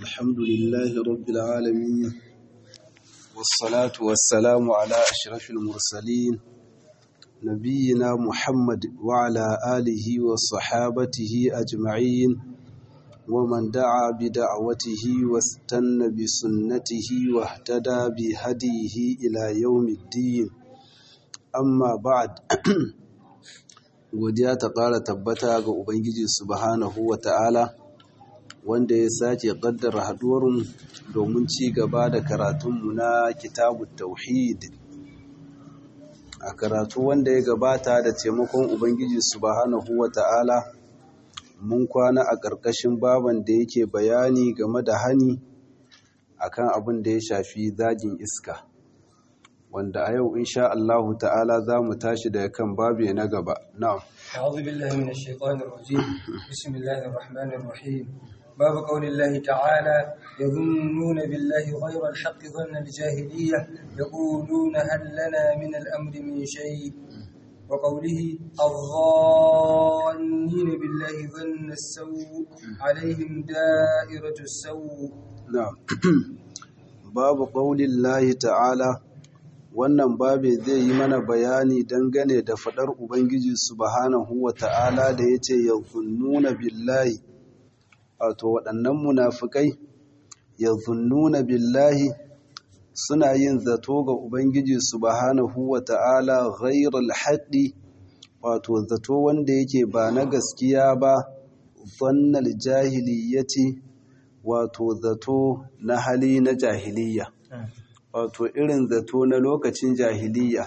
الحمد لله رب العالمين والصلاة والسلام على أشرف المرسلين نبينا محمد وعلى آله وصحابته أجمعين ومن دعا بدعوته واستنى بسنته واهتدى بهديه إلى يوم الدين amma ba'ad godiya ta ƙara tabbata ga ubangiji subhanahu wa ta'ala wanda ya sake ƙaddara haɗuwarmu domin ci gaba da karatunmu na kitabu tauhid a karatu wanda ya gabata da taimakon ubangiji subhanahu wa ta'ala mun kwana a ƙarƙashin baban da yake bayani game da hani akan abin da ya shafi zagin iska wanda a yau insha Allah ta'ala za mu tashi daga kan babu na gaba na'am أعوذ بالله من الشيطان الرجيم بسم الله الرحمن الرحيم باب قول الله تعالى يظنون بالله غير الحق ظن الجاهلية يقولون هل لنا من الأمر من شيء وقوله الظانين بالله ظن السوء عليهم دائرة السوء na'am babu qaulin lahi ta'ala wannan babe zai yi mana bayani dangane da fadar ubangiji subhanahu wa ta'ala da yace yazunnuna billahi wato waɗannan munafikai yazunnuna billahi suna yin zato ga ubangiji subhanahu wa ta'ala ghairal haqqi wato zato wanda yake ba na gaskiya ba zannal jahiliyyati wato zato na hali na jahiliya wato irin zato na lokacin jahiliya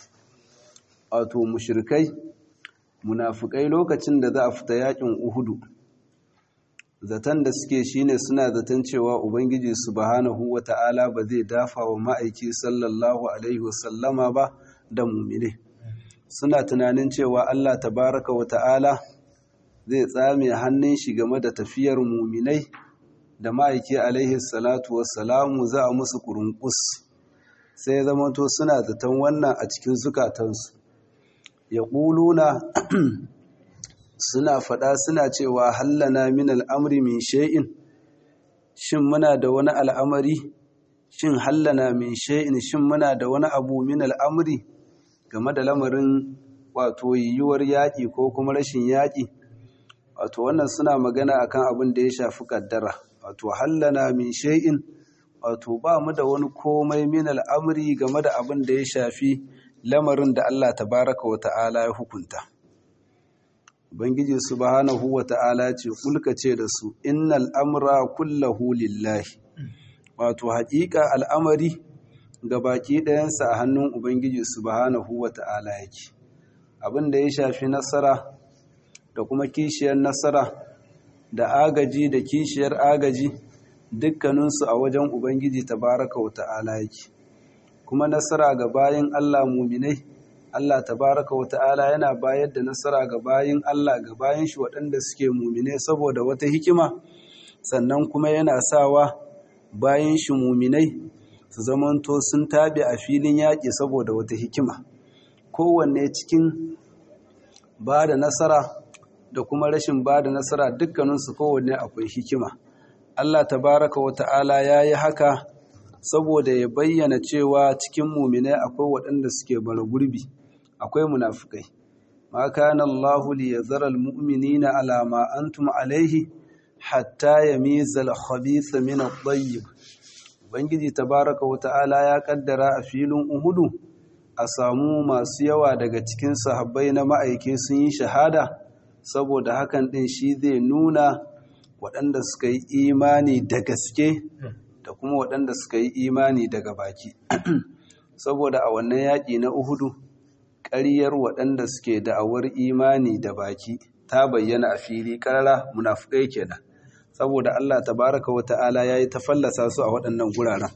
wato mushrikai munafukai lokacin da za a fita yakin uhudu zaton da suke shine suna zaton cewa ubangiji subhanahu wata'ala ba zai dafa wa ma'aiki sallallahu alaihi wasallama ba da mumine suna tunanin cewa Allah tabaraka wata'ala zai tsame hannun shi game da tafiyar muminai da ma'aiki alaihi salatu wassalamu za a musu kurunkus sai zamanto suna zaton wannan a cikin zukatansu ya ƙuluna suna faɗa suna cewa hallana min al'amri min shay'in shin muna da wani al'amari shin hallana min shay'in shin muna da wani abu min al'amri game da lamarin wato yiwuwar yaƙi ko kuma rashin yaƙi wato wannan suna magana akan abin da ya shafi kaddara wato hallana min shay'in wato ba mu da wani komai min al'amri game da abin da ya shafi lamarin da Allah tabaraka wa ta'ala ya hukunta Ubangiji subhanahu wa ta'ala ce kulka ce da su innal amra kullahu lillahi wato haƙiƙa al'amari ga baki ɗayansa a hannun Ubangiji subhanahu wa ta'ala yake abin da ya shafi nasara da kuma kishiyar nasara da agaji da kishiyar agaji dukkaninsu a wajen Ubangiji tabaraka wa ta'ala yake kuma nasara ga bayin Allah muminai Allah tabaraka wa ta'ala yana bayar da nasara ga bayin Allah ga bayin shi waɗanda suke muminai saboda wata hikima sannan kuma yana sawa bayin shi muminai su zamanto sun tabe a filin yaƙi saboda wata hikima kowanne cikin ba da nasara da kuma rashin ba da nasara dukkaninsu kowanne akwai hikima Allah tabaraka wa ta'ala ya yi haka saboda ya bayyana cewa cikin muminai akwai waɗanda suke bara gurbi akwai munafukai ma kana Allahu li yazara almu'minina ala ma antum alaihi hatta yamiza al-khabitha min at-tayyib ubangiji tabaraka wa ta'ala ya kaddara a filin uhudu a samu masu yawa daga cikin sahabbai na ma'aike sun yi shahada saboda hakan ɗin shi zai nuna waɗanda suka yi imani da gaske da kuma waɗanda suka yi imani daga baki saboda a wannan yaƙi na uhudu ƙaryar waɗanda suke da'awar imani da baki ta bayyana a fili ƙarara munafukai kenan saboda Allah tabaraka wa ta'ala ya yi ta fallasa su a waɗannan guraren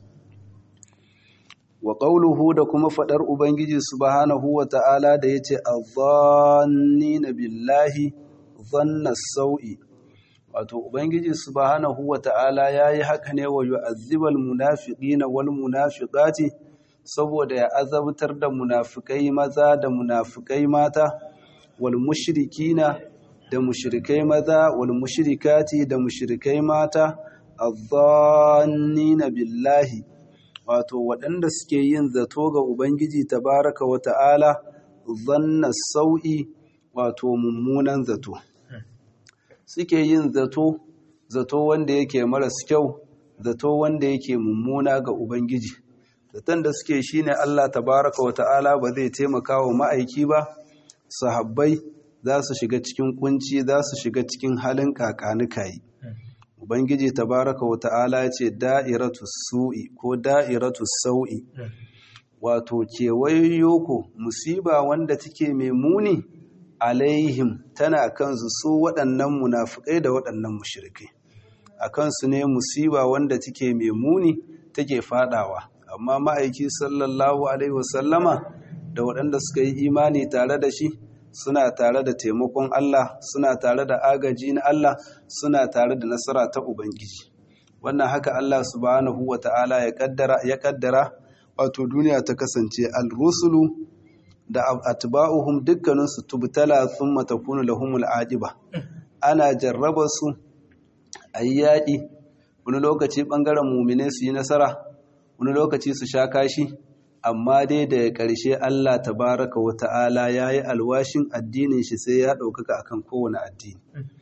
wa ƙauluhu da kuma faɗar Ubangiji subhanahu wa ta'ala da ya ce, na billahi zanna sau'i. Wato, Ubangiji subhanahu wa ta'ala ya yi haka ne wa yi azibal munafiƙi na wal munafiƙati, saboda ya azabtar da munafikai maza da munafikai mata, wal mushrikina da mushrikai maza wal mushrikati da mushrikai mata adh-dhannina billahi wato waɗanda suke yin zato ga ubangiji tabaraka wa ta'ala zanna sau'i wato mummunan zato suke yin zato zato wanda yake maras kyau zato wanda yake mummuna ga ubangiji zaton da suke shine Allah tabaraka wa ta'ala ba zai taimaka wa ma'aiki ba sahabbai za su shiga cikin kunci za su shiga cikin halin kakanikayi ubangiji tabaraka wa ta'ala ce da'iratu su'i ko da'iratu sau'i wato kewayoyo ko musiba wanda take mai muni alaihim tana kansu su waɗannan munafukai da waɗannan mushrikai a kansu ne musiba wanda take mai muni take fadawa amma ma'aiki sallallahu alaihi wasallama da waɗanda suka yi imani tare da shi suna tare da taimakon Allah suna tare da agaji na Allah suna tare da nasara ta Ubangiji wannan haka Allah subhanahu wa ta'ala ya kaddara ya kaddara wato duniya ta kasance al-rusulu da atba'uhum dukkanin su tubtala thumma takunu lahumul aqiba ana jarraba su ayyadi wani lokaci bangaren mu'mine su yi nasara wani lokaci su sha kashi amma dai da ƙarshe Allah tabaraka wa ta'ala ya yi alwashin addinin shi sai ya ɗaukaka akan kowane addini.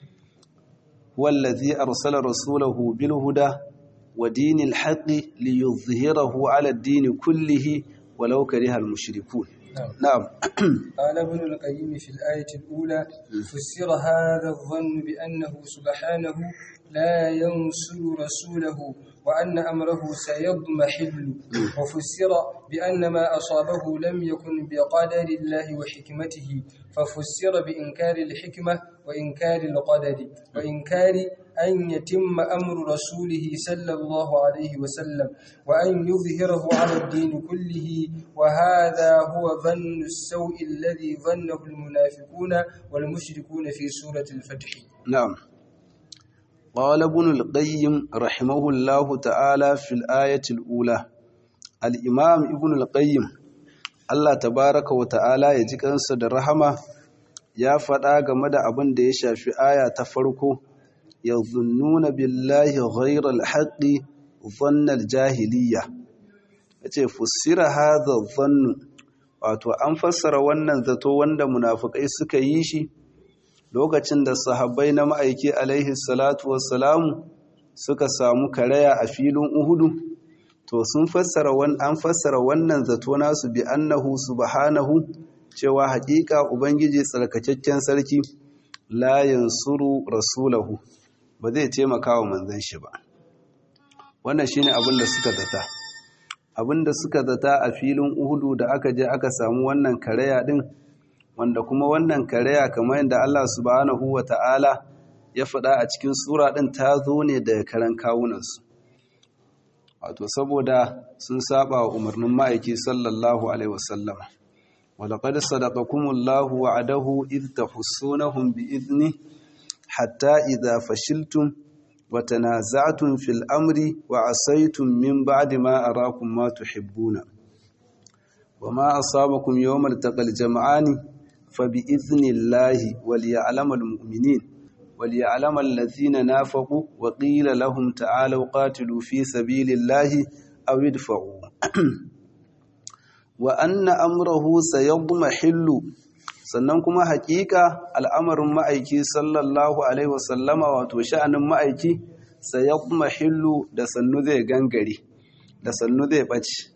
Wallazi arsala rasulahu bil huda wa dinil haqqi li yuzhirahu ala ad-din kullihi walau kariha al-mushrikun. نعم قال ابن القيم في الآية الأولى فسر هذا الظن بأنه سبحانه لا ينصر رسوله وأن أمره سيضمحل وفسر بأن ما أصابه لم يكن بقدر الله وحكمته ففسر بإنكار الحكمة وإنكار القدر وإنكار أن يتم أمر رسوله صلى الله عليه وسلم وأن يظهره على الدين كله وهذا هو ظن السوء الذي ظنه المنافقون والمشركون في سورة الفتح نعم قال ابن القيم رحمه الله تعالى في الآية الأولى الإمام ابن القيم Allah tabaraka wa ta'ala ya ji kansa da rahama ya faɗa game da abin da ya shafi aya ta farko ya zunnuna billahi ghairal haqqi dhannal jahiliya yace fussira hadha dhannu wato an fassara wannan zato wanda munafikai suka yi shi lokacin da sahabbai na ma'aiki alaihi salatu wassalamu suka samu karaya a filin uhudu to sun fassara an fassara wannan zato nasu bi annahu subhanahu cewa haƙiƙa ubangiji tsarkakakken sarki la yansuru rasulahu ba zai taimaka wa manzon shi ba wannan shine abin da suka zata abin da suka zata a filin uhudu da aka je aka samu wannan karaya din wanda kuma wannan karaya kamar yadda Allah subhanahu wa ta'ala ya faɗa a cikin sura ɗin ta zo ne daga karan kawunansu wato saboda sun saba wa umarnin ma'aiki sallallahu alaihi wasallama walaƙad sadaqakumullahu wa'adahu idh tahussunahum bi'izni hatta idza fashiltum wa tanaza'tum fil amri wa asaytum min ba'di ma arakum ma tuhibbuna وما أصابكم يوم التقى الجمعان فبإذن الله وليعلم المؤمنين وليعلم الذين نافقوا وقيل لهم تعالوا قاتلوا في سبيل الله أو ادفعوا وأن أمره سيضمحل sannan kuma hakika al'amarin ma'aiki sallallahu alaihi wasallama wato sha'anin ma'aiki sayadmahillu da sannu zai gangare da sannu zai ɓace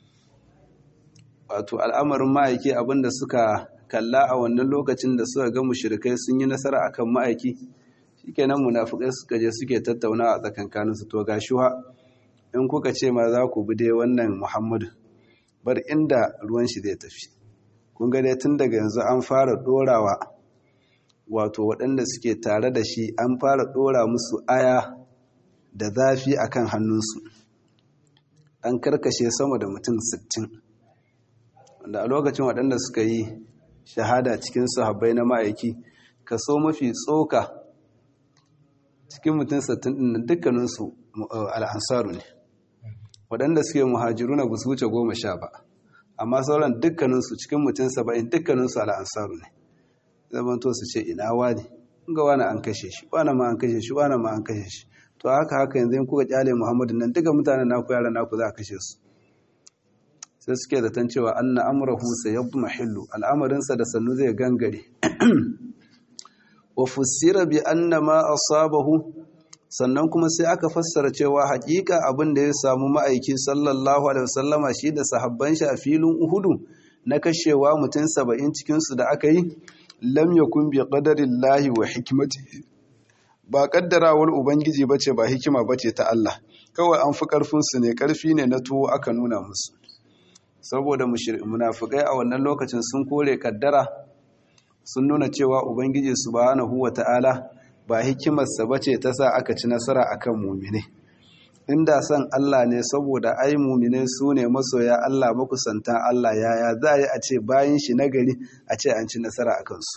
wato al'amarin ma'aiki abinda suka kalla a wannan lokacin da suka ga mushrikai sun yi nasara akan ma'aiki shikenan munafikai suka je suke tattaunawa a tsakankanin su to gashi ha in kuka ce ma za ku bi dai wannan Muhammadu bar inda ruwan shi zai tafi kun ga dai tun daga yanzu an fara dorawa wato waɗanda suke tare da shi an fara dora musu aya da zafi akan hannunsu an karkashe sama da mutum sittin. wanda a lokacin waɗanda suka yi shahada cikin sahabbai na ma'aiki kaso mafi tsoka cikin mutum sattin ɗin dukkaninsu al'ansaru ne waɗanda suke muhajiru na gusu wuce goma sha ba amma sauran dukkaninsu cikin mutum saba'in dukkaninsu al'ansaru ne zaman to su ce ina wani ga wani an kashe shi wani ma an kashe shi wani ma an kashe shi to haka haka yanzu in kuka kyale muhammadu nan duka mutanen naku yaran naku za a kashe su sai suke zaton cewa anna amrahu sayadmahillu al'amarinsa da sannu zai gangare wa fussira bi anna ma asabahu sannan kuma sai aka fassara cewa hakika abin da ya samu ma'aiki sallallahu alaihi wasallama shi da sahabban shi a filin Uhudu na kashewa mutum saba'in cikin su da aka yi lam yakun bi qadarillahi wa hikmatihi ba kaddarawar ubangiji bace ba hikima bace ta Allah kawai an fi karfin su ne karfi ne na tuwo aka nuna musu saboda munafikai a wannan lokacin sun kore kaddara sun nuna cewa ubangiji subhanahu wata'ala ba hikimarsa bace ta sa aka ci nasara akan mumine inda san Allah ne saboda ai mumine su ne masoya Allah makusantan Allah yaya za a yi a ce bayan shi nagari a ce an ci nasara akan su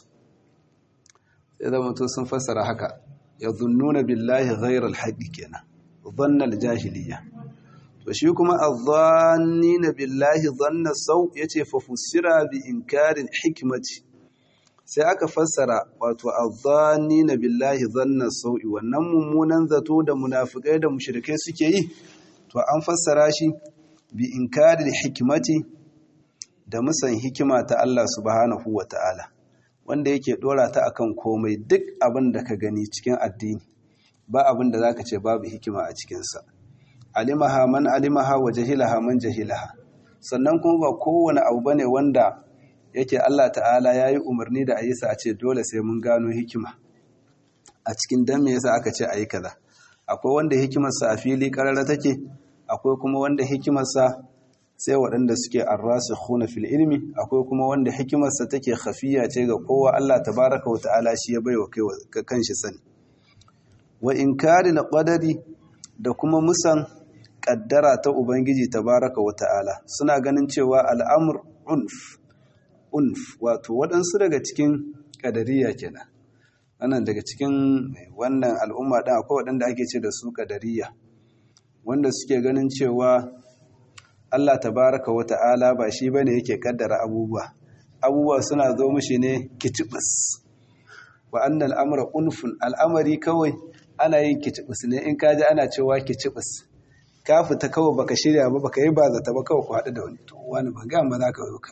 sai zama to sun fassara haka ya zunnuna billahi ghairal haqqi kenan dhannal jahiliya to shi kuma adh-dhannina billahi dhanna sau yace fa fusira bi inkarin hikmati sai aka fassara wato na billahi dhanna sau'i wannan mummunan zato da munafikai da mushrikai suke yi to an fassara shi bi inkaril hikmati da musan hikima ta Allah subhanahu wata'ala wanda yake dora ta akan komai duk abin da ka gani cikin addini ba abin da zaka ce babu hikima a cikin sa alimaha man alimaha wa jahilaha man jahilaha sannan kuma ba kowane abu bane wanda yake Allah ta'ala ya yi umarni da a yi sa a ce dole sai mun gano hikima a cikin dan me yasa aka ce a yi kaza akwai wanda hikimarsa a fili karara take akwai kuma wanda hikimarsa sai waɗanda suke arrasikhuna fil ilmi akwai kuma wanda hikimarsa take khafiya ce ga kowa Allah tabaraka wa ta'ala shi ya baiwa kai kanshi sani wa inkari qadari da kuma musan kaddara ta ubangiji tabaraka wa ta'ala suna ganin cewa al'amr unf unf wato waɗansu daga cikin ƙadariya kenan wannan daga cikin wannan al'umma ɗin akwai waɗanda ake ce da su ƙadariya wanda suke ganin cewa Allah tabaraka wa ta'ala ba shi bane yake kaddara abubuwa abubuwa suna zo mishi ne kitibis wa annal amra unfun al'amari kawai ana yin kitibis ne in kaji ana cewa kitibis ka fita kawai baka shirya ba baka yi ba zata ba kawai ku haɗu da wani to wani ba ga ma za ka zo ka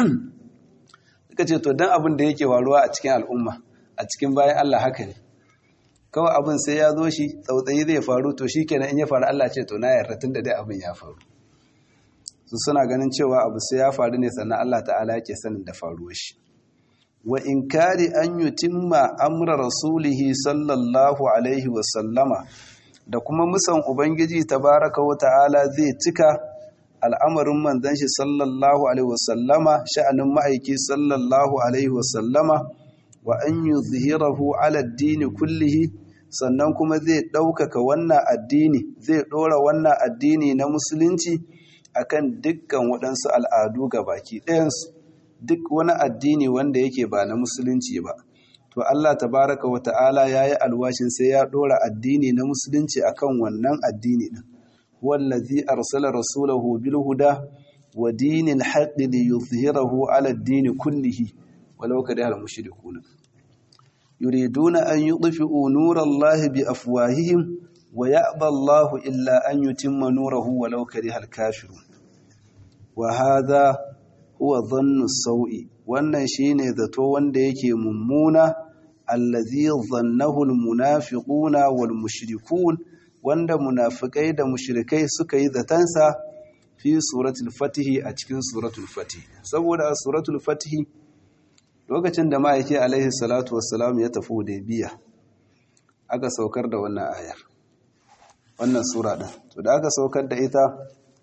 suka ce to dan abin da yake waruwa a cikin al'umma a cikin bayan Allah haka ne kawai abin sai ya zo shi tsautsayi zai faru to shi kenan in ya faru Allah ce to na yarda tun da dai abin ya faru su suna ganin cewa abu sai ya faru ne sannan Allah ta'ala yake sanin da faruwar shi wa inkari an yutimma amra rasulihi sallallahu alaihi wa sallama da kuma musan ubangiji tabaraka wa ta'ala zai cika al'amarin manzon shi sallallahu alaihi wa sallama sha'anin ma'aiki sallallahu alaihi wa sallama wa an yuzhirahu ala ad-din kullihi sannan kuma zai ɗaukaka wannan addini zai ɗora wannan addini na musulunci akan dukkan waɗansu al'adu ga baki ɗayansu duk wani addini wanda yake ba na musulunci ba to Allah tabaraka wa ta'ala ya yi alwashin sai ya ɗora addini na musulunci akan wannan addini ɗin wallazi arsala rasulahu bil huda wa dinil haqqi li yuzhirahu ala ad-din kullihi walau kariha al-mushrikun yuriduna an yudfi'u nurallahi bi afwahihim wa ya'ba Allahu illa an yutimma nurahu walau kariha al-kafirun wa hadha huwa dhannu sau'i wannan shine zato wanda yake mummuna allazi dhannahu almunafiquna wal mushrikun wanda munafikai da mushrikai suka yi zatansa fi suratul fatih a cikin suratul fatih saboda a suratul fatih lokacin da ma'aiki alaihi salatu wassalam ya tafi hudaybiya aka saukar da wannan ayar wannan sura din to da aka saukar da ita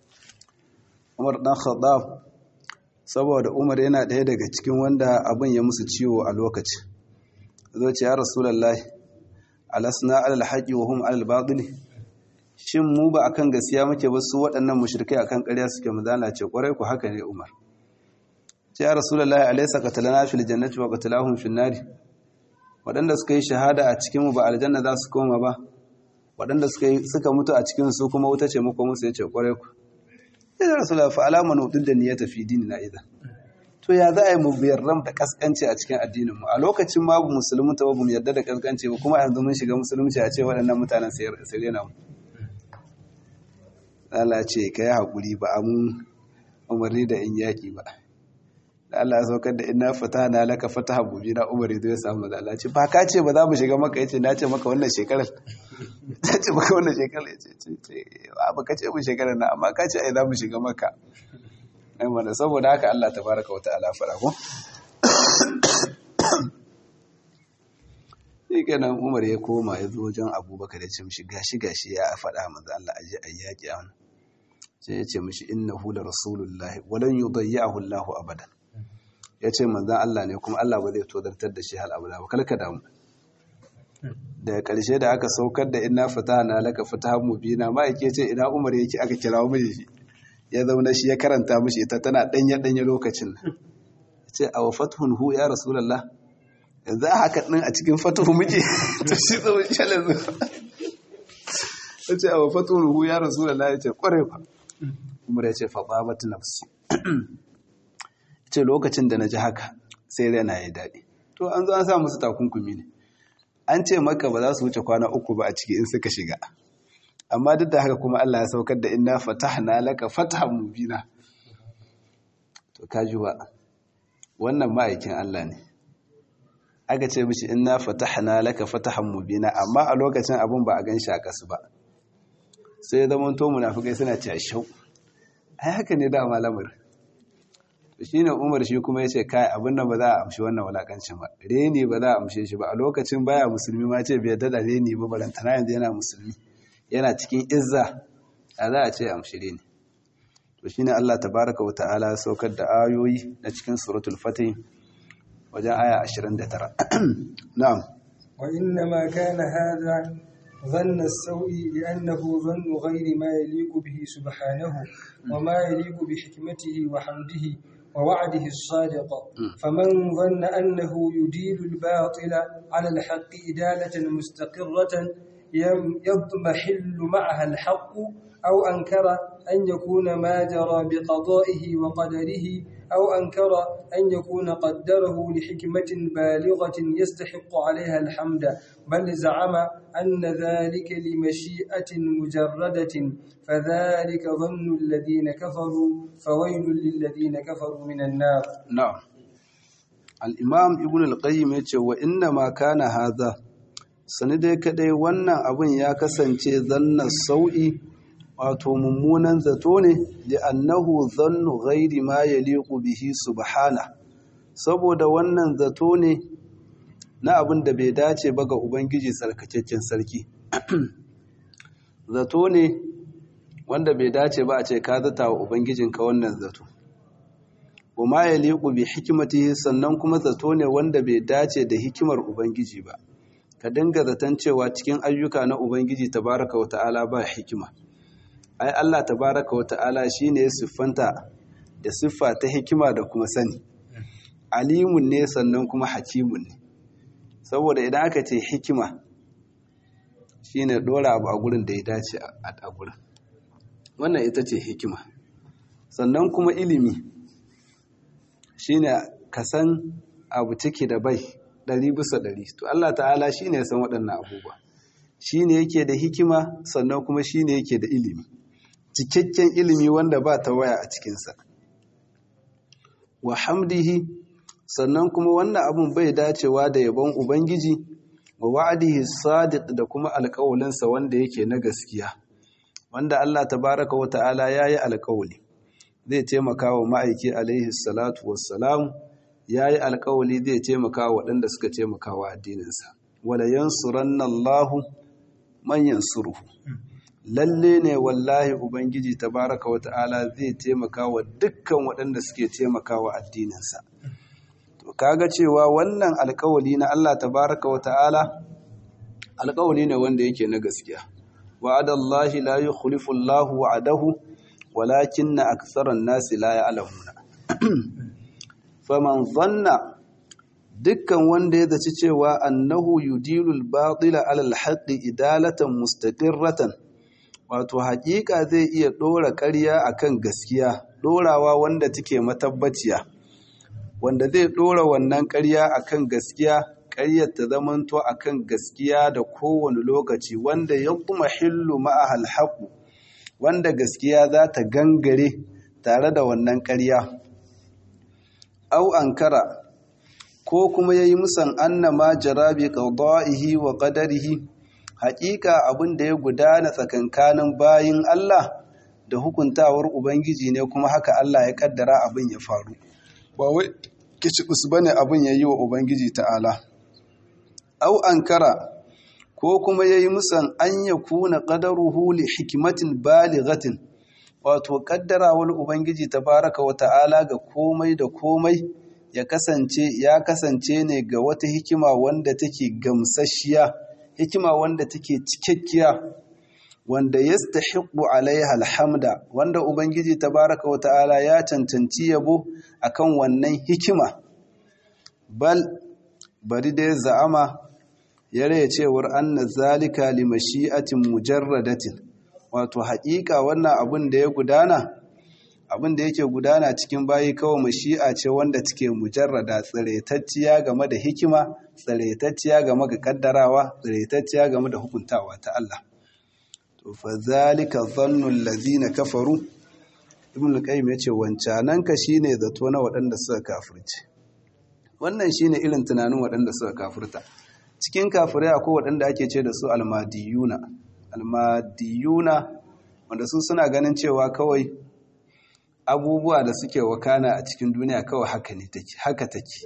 Umar dan Khattab saboda Umar yana ɗaya daga cikin wanda abin ya musu ciwo a lokaci zo ce ya Rasulullahi alasna alal haqqi wa hum alal batil shin mu ba akan gaskiya muke ba su waɗannan mushrikai akan ƙarya suke mu ce ƙwarai ku haka ne Umar ce ya Rasulullahi alaysa qatalana fil jannati wa qatalahum fil nari waɗanda suka yi shahada a cikin mu ba aljanna za su koma ba waɗanda suka mutu a cikin su kuma wuta ce muku musu yace ƙwarai ku ya rasulullah fa alama nudin da niyyata fi dinina idan to ya za a yi mu biyarram da kaskanci a cikin addinin mu a lokacin ma musulmi ta babu mu yarda da kaskanci ba kuma yanzu mun shiga musulunci a ce waɗannan mutanen sai rena mu Allah ce ka yi haƙuri ba a mun umarni da in yaƙi ba da Allah ya saukar da ina fata na laka fata habubi na umar ya ya samu da Allah ce ba ka ce ba za mu shiga maka ya ce na ce maka wannan shekarar ta ce maka wannan shekarar ya ce ba ka ce mu shekarar na amma ka ce ai za mu shiga maka ai mana saboda haka Allah ta baraka wata ala fara ko shi kenan umar ya koma ya zo wajen abubakar ya ce mishi gashi gashi ya faɗa manzo Allah aje ayyaki a wannan sai ya ce mishi innahu la rasulullahi walan yudayyahu Allahu abadan ya ce manzan Allah ne kuma Allah ba zai tozartar da shi hal abada ba kalka damu daga ƙarshe da aka saukar da ina fata na laka fata mubina ma yake ce ina umar yake aka kira mu shi ya zauna shi ya karanta mishi ita tana danye danye lokacin nan ce a fathun hu ya rasulullah yanzu a haka din a cikin fatuhu muke to shi zo shalan zo ya ce a fathun hu ya rasulullah ya ce kware fa umar ya ce fa babatu nafsi ce lokacin da na ji haka sai raina ya daɗi to an zo an sa musu takunkumi ne an ce maka ba za su wuce kwana uku ba a ciki in suka shiga amma duk da haka kuma Allah ya saukar da inna fatahna laka fatahan mubina to kaji ba wannan ma'aikin Allah ne aka ce mishi inna fatahna laka fatahan mubina amma a lokacin abun ba a gan shi a kasu ba sai ya zama to munafikai suna cewa shau ai haka ne da malamar shi ne umar shi kuma ya ce kai abin da ba za a amshi wannan walakancin ba reni ba za a amshe shi ba a lokacin baya musulmi ma ce bai dada reni ba barantana yanzu yana musulmi yana cikin izza a za a ce amshi reni to shi ne allah tabaraka wa ta'ala ya saukar da ayoyi na cikin suratul fatih wajen aya 29 na'am wa inna ma kana hadha ظن السوء لأنه ظن غير ما يليق به سبحانه وما يليق بحكمته وحمده ووعده الصادق فمن ظن أنه يديل الباطل على الحق إدالة مستقرة يضمحل معها الحق أو أنكر أن يكون ما جرى بقضائه وقدره أو أنكر أن يكون قدره لحكمة بالغة يستحق عليها الحمد بل زعم أن ذلك لمشيئة مجردة فذلك ظن الذين كفروا فويل للذين كفروا من النار نعم الإمام ابن القيم يقول وإنما كان هذا sanidai kadai wannan abin ya kasance zanna sau'i wato mummunan zato ne da annahu zannu ghairi ma yaliqu bihi subhana saboda wannan zato ne na abin da bai dace ba ga ubangiji tsarkakakken sarki zato ne wanda bai dace ba a ce ka zata wa ubangijinka wannan zato kuma yaliqu bi hikmatihi sannan kuma zato ne wanda bai dace da hikimar ubangiji ba ka dinga zaton cewa cikin ayyuka na ubangiji tabaraka wa ta'ala ba hikima ai Allah tabaraka wa ta'ala shine ya siffanta da siffa ta hikima da kuma sani alimun ne sannan kuma hakimun ne saboda idan aka ce hikima shine dora abu a gurin da ya dace a gurin wannan ita ce hikima sannan kuma ilimi shine ka san abu ciki da bai ɗari bisa ɗari to Allah ta'ala shine ya san waɗannan abubuwa shine yake da hikima sannan kuma shine yake da ilimi cikakken ilimi wanda ba ta waya a cikinsa wa hamdihi sannan kuma wannan abun bai dacewa da yabon ubangiji wa wa'adihi sadiq da kuma alƙawalinsa wanda yake na gaskiya wanda Allah tabaraka wa ta'ala yayi alƙawali zai taimaka wa ma'aiki alaihi salatu wassalam yayi alƙawali zai taimaka wa waɗanda suka taimaka wa addininsa wala yansuranna Allahu man yansuruhu lalle ne wallahi ubangiji tabaraka wa ta'ala zai taimaka wa dukkan waɗanda suke taimaka wa addininsa to kaga cewa wannan alkawali na Allah tabaraka wa ta'ala alkawali ne wanda yake na gaskiya wa'adallahi la yukhlifu Allahu wa'adahu walakinna aktharan nasi la ya'lamuna faman dhanna dukkan wanda ya zaci cewa annahu yudilul batila alal haqqi idalatan mustaqirratan wato haƙiƙa zai iya ɗora ƙarya akan gaskiya ɗorawa wanda take matabbaciya wanda zai ɗora wannan ƙarya akan gaskiya ƙaryar ta zamanto akan gaskiya da kowane lokaci wanda ya kuma hillu ma'ahal haƙu wanda gaskiya za ta gangare tare da wannan ƙarya au ankara ko kuma ya yi musan annama jarabi qada'ihi wa qadarihi haƙiƙa abin da ya gudana tsakankanin bayin Allah da hukuntawar ubangiji ne kuma haka Allah ya kaddara abin ya faru ba wai kicibus bane abin ya yi wa ubangiji ta'ala au ankara ko kuma ya yi musan an ya kuna qadaruhu li hikmatin balighatin wato kaddarawar ubangiji tabaraka wa ta'ala ga komai da komai ya kasance ya kasance ne ga wata hikima wanda take gamsasshiya hikima wanda take cikakkiya wanda yastahiqu alaiha alhamda wanda ubangiji tabaraka wa ta'ala ya cancanci yabo akan wannan hikima bal bari dai za'ama ya raya cewar anna zalika li mashi'atin mujarradatin wato haƙiƙa wannan abin da ya gudana abin da yake gudana cikin bayi kawai mashi'a ce wanda take mujarrada tsiretacciya game da hikima tsiretacciya game da kaddarawa tsiretacciya game da hukuntawa ta Allah to fa zalika dhannu allazina kafaru ibn al-qayyim yace wancanan ka shine zato na waɗanda suka kafirce wannan shine irin tunanin waɗanda suka kafirta cikin kafirai akwai waɗanda ake ce da su almadiyuna almadiyuna wanda su suna ganin cewa kawai abubuwa da suke wakana a cikin duniya kawai haka ne take haka take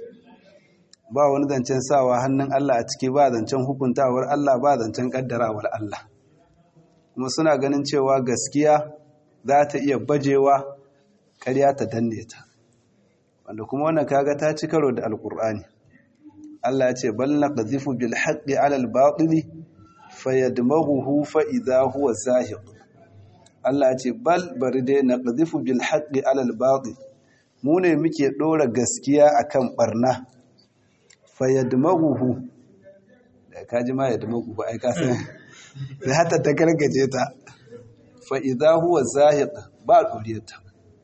ba wani zancen sawa hannun Allah a ciki ba zancen hukuntawar Allah ba zancen kaddarawar Allah kuma suna ganin cewa gaskiya za ta iya bajewa karya ta danne ta wanda kuma wannan kaga ta ci karo da alkur'ani Allah ya ce bal naqdhifu bil haqqi 'ala al batili fayadmaghuhu fa idha huwa zahiq Allah ce bal bari dai na ƙazifu bil haƙi alal baɗi mu ne muke ɗora gaskiya a kan ɓarna fayyadmaguhu da kaji ma yadmagu ba aika sai da hata ta gargaje ta fa'iza huwa zahid ba ɗure ta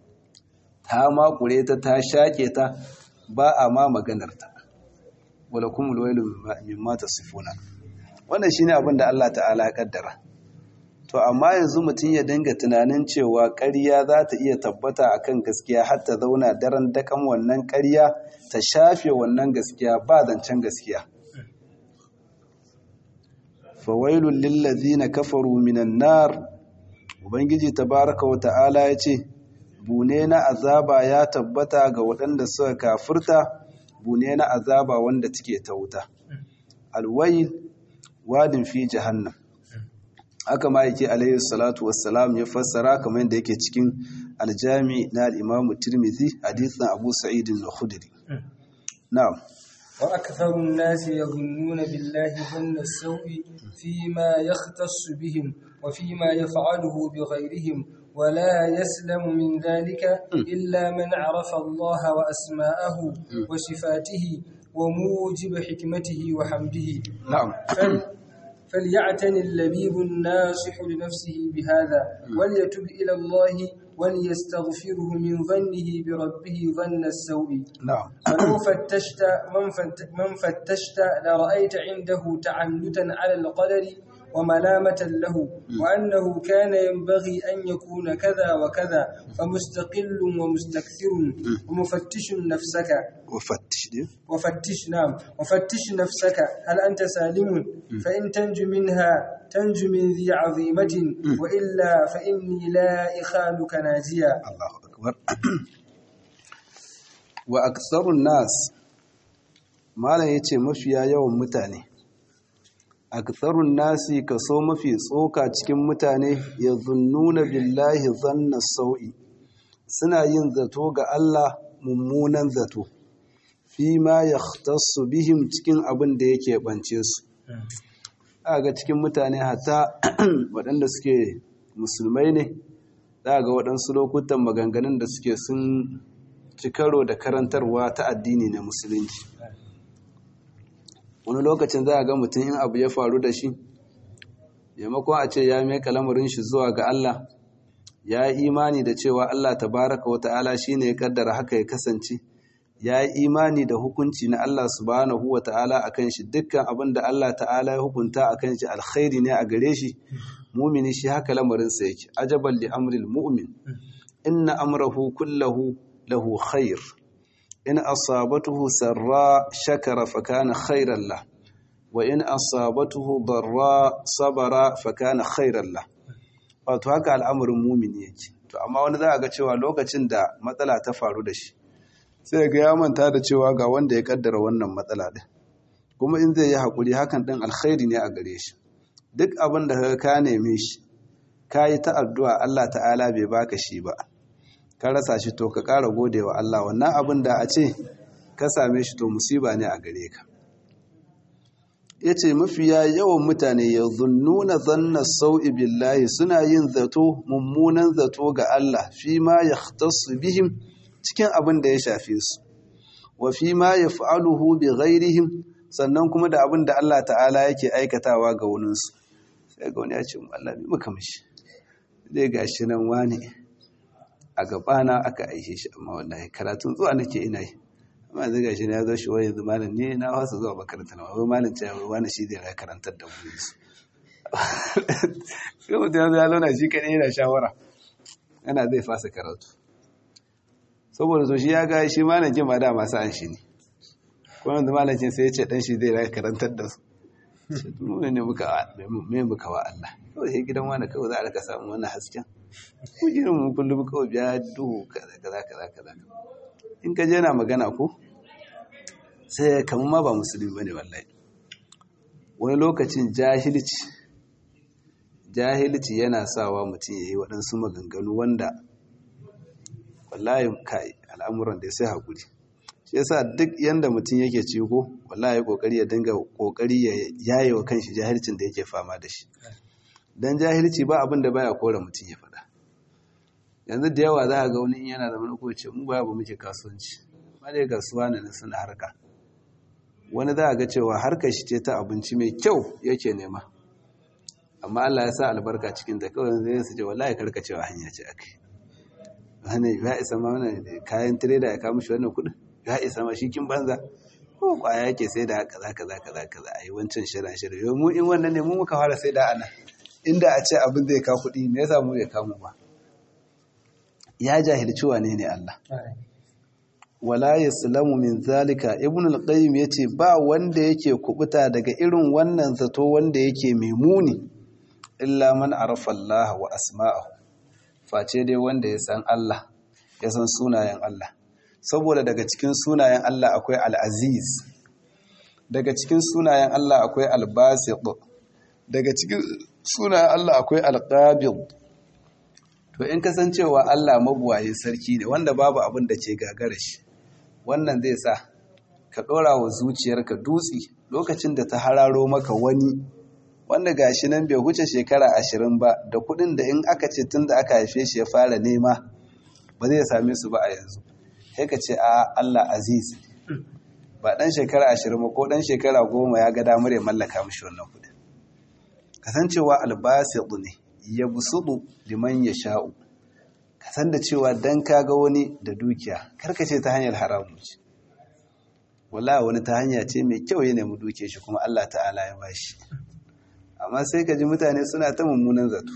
ta makure ta ta shaƙe ta ba a ma maganarta wala kuma lwailu min mata sifuna wannan shine abin da Allah ta'ala ya kaddara to amma yanzu mutum ya dinga tunanin cewa ƙarya za ta iya tabbata akan gaskiya har ta zauna daren dakan wannan ƙarya ta shafe wannan gaskiya ba zancen gaskiya fawailul lillazina kafaru minan nar ubangiji tabaraka wa ta'ala ya ce bune na azaba ya tabbata ga waɗanda suka kafirta bune na azaba wanda take ta wuta alwayl wadin fi jahannam haka ma yake alayhi salatu wassalam ya fassara kamar yadda yake cikin aljami na al-imamu tirmidhi hadithan abu sa'id al-khudri na'am wa aktharu an-nas yadhunnuna billahi dhanna as-sawi fima yakhtassu bihim wa fima yaf'aluhu bighayrihim ولا يسلم من ذلك إلا من عرف الله وأسماءه وصفاته وموجب حكمته وحمده نعم فليعتني اللبيب الناصح لنفسه بهذا وليتب إلى الله وليستغفره من ظنه بربه ظن السوء نعم ولو فتشت من, فت من فتشت لرأيت عنده تعنتا على القدر وملامة له وأنه كان ينبغي أن يكون كذا وكذا فمستقل ومستكثر ومفتش نفسك وفتش دي وفتش نعم وفتش نفسك هل أنت سالم فإن تنج منها تنج من ذي عظيمة وإلا فإني لا إخالك ناجيا الله أكبر وأكثر الناس ما لا يتي مفيا يوم متاني aktharun nasi kaso mafi tsoka cikin mutane ya zunnuna billahi zanna sau'i suna yin zato ga Allah mummunan zato fi ma yahtassu bihim cikin abin da yake bance su ga cikin mutane hata waɗanda suke musulmai ne ga waɗansu lokutan maganganun da suke sun ci karo da karantarwa ta addini na musulunci wani lokacin za a ga mutum in abu ya faru da shi maimakon a ce ya meka lamarin shi zuwa ga Allah ya yi imani da cewa Allah tabaraka wa ta'ala shi ne ya kaddara haka ya kasance ya yi imani da hukunci na Allah subhanahu wa ta'ala a kan shi dukkan abin da Allah ta'ala ya hukunta a kan shi alkhairi ne a gare shi mumini shi haka lamarinsa yake ajaban li amril mu'min inna amrahu kullahu lahu khair in asabatuhu sarra shakara fa kana khairan lah wa in asabatuhu darra sabara fa kana khairan lah wato haka al'amarin mumini yake to amma wani za a ga cewa lokacin da matsala ta faru da shi sai ga ya manta da cewa ga wanda ya kaddara wannan matsala din kuma in zai yi hakuri hakan din alkhairi ne a gare shi duk abin da ka neme shi ka yi ta addu'a Allah ta'ala bai baka shi ba ka rasa shi to ka ƙara gode wa Allah wannan abin da a ce ka same shi to musiba ne a gare ka ya ce mafiya yawan mutane ya zunnuna zanna sau'i billahi suna yin zato mummunan zato ga Allah fi ma ya bihim cikin abin da ya shafe su wa fi ma ya fa'aluhu bi ghairihim sannan kuma da abin da Allah ta'ala yake aikatawa ga wuninsu sai ga wani ya ce Allah bi muka mishi zai ga shi nan wani a gabana aka aishe shi amma wallahi karatun zuwa nake ina yi amma zai ga shi ya zo shi wani yanzu malam ne na wasa zuwa makaranta na wani malam ce wani shi zai karantar da mu su sai mutum ya zo ya zauna shi kaɗai yana shawara yana zai fasa karatu saboda so shi ya ga shi malam kin ma da masu an shi ne kuma yanzu malam kin sai ya ce dan shi zai karantar da su mu ne muka me muka wa Allah kawai sai gidan wani kawai za a rika samu wannan hasken ko irin mu kullum kawai biya duhu kaza kaza kaza kaza in ka je na magana ko sai kamar ma ba musulmi bane wallahi wani lokacin jahilci jahilci yana sawa mutum yayi waɗansu maganganu wanda wallahi kai al'amuran da sai hakuri shi yasa duk yanda mutum yake ciko wallahi kokari ya dinga kokari ya yaye wa kanshi jahilcin da yake fama da shi dan jahilci ba abin da baya kore mutum ya faɗa yanzu da yawa za a ga wani yana da mana ce mu baya ba muke kasuwanci ba dai kasuwa ne suna harka wani za a ga cewa harkar shi ce ta abinci mai kyau yake nema amma Allah ya sa albarka cikin ta kawai zai su ce wallahi karkacewa hanya ce akai wani ya isa ma wani kayan tireda ya kawo mishi wannan kuɗin ya isa ma shi kin banza ko kwaya yake sai da kaza kaza kaza kaza ayi wancan shirin shirin yau mu in wannan ne mu muka fara sai da ana inda a ce abin zai ka kuɗi me yasa mu bai kamu ba ya jahilci wane ne Allah wala yaslamu min zalika ibn al-qayyim yace ba wanda yake kubuta daga irin wannan zato wanda yake mai muni illa man arafa Allah wa asma'ahu face dai wanda ya san Allah ya san sunayen Allah saboda daga cikin sunayen Allah akwai al-aziz daga cikin sunayen Allah akwai al-basit daga cikin sunayen Allah akwai al-qabid to in kasancewa Allah mabuwaye sarki ne wanda babu abin da ke gagara shi wannan zai sa ka ɗora wa zuciyarka dutse lokacin da ta hararo maka wani wanda gashi nan bai huce shekara ashirin ba da kuɗin da in aka ce tun da aka haife shi ya fara nema ba zai same su ba a yanzu sai ka ce a Allah aziz ba ɗan shekara ashirin ba ko ɗan shekara goma ya ga damar ya mallaka mishi wannan kuɗin kasancewa albasiɗu ne ya busudu liman ya sha'u ka san da cewa dan ka ga wani da dukiya karkace ta hanyar haramun ce wallahi wani ta hanya ce mai kyau ya nemi duke shi kuma Allah ta'ala ya bashi amma sai ka ji mutane suna ta mummunan zato